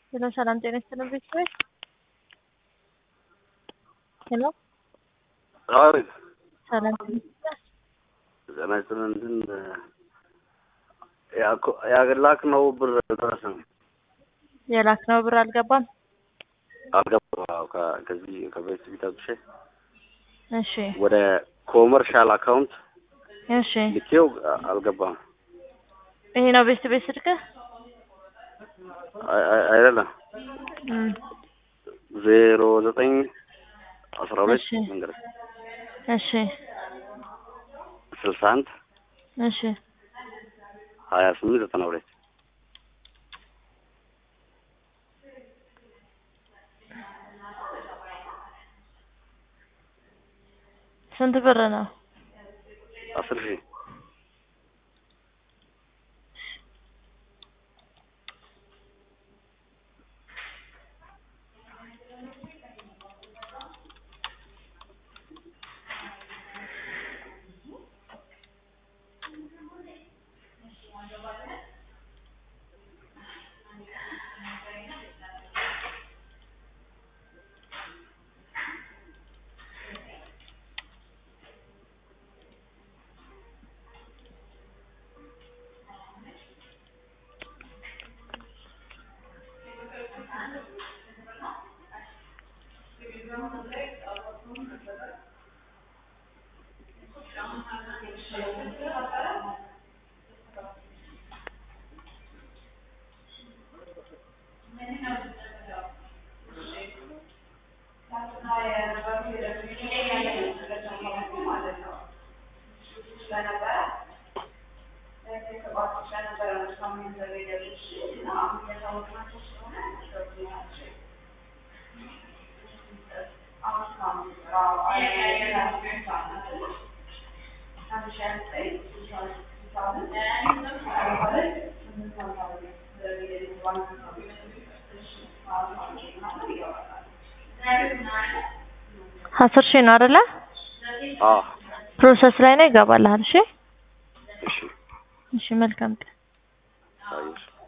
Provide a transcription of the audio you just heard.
ሄሎ ሰላም ጤና ይስጥልን ቤተሰቦች። ሄሎ አቤት ሰላም ጤና ይስጥልን። ጤና ይስጥልን። እንትን ያኮ- ያላክነው ብር ደረሰን የላክነው ብር አልገባም። አልገባም። አዎ፣ ከ- ከዚህ ከቤት ቢታብሽ እሺ ወደ ኮመርሻል አካውንት እሺ ልኬው አልገባም። ይሄ ነው ቤት ቤት ስልክህ? አይ- አይ- አይደለም እም፣ ዜሮ ዘጠኝ አስራ ሁለት እሺ። መንገድ እሺ ስልሳ አንድ እሺ ሀያ ስምንት ዘጠና ሁለት ስንት ብር ነው? አስር ሺህ አስር ሺህ ነው አይደለ? አዎ ፕሮሰስ ላይ ነው ይገባልሃል። እሺ እሺ እሺ መልካም ቀን። አየሽ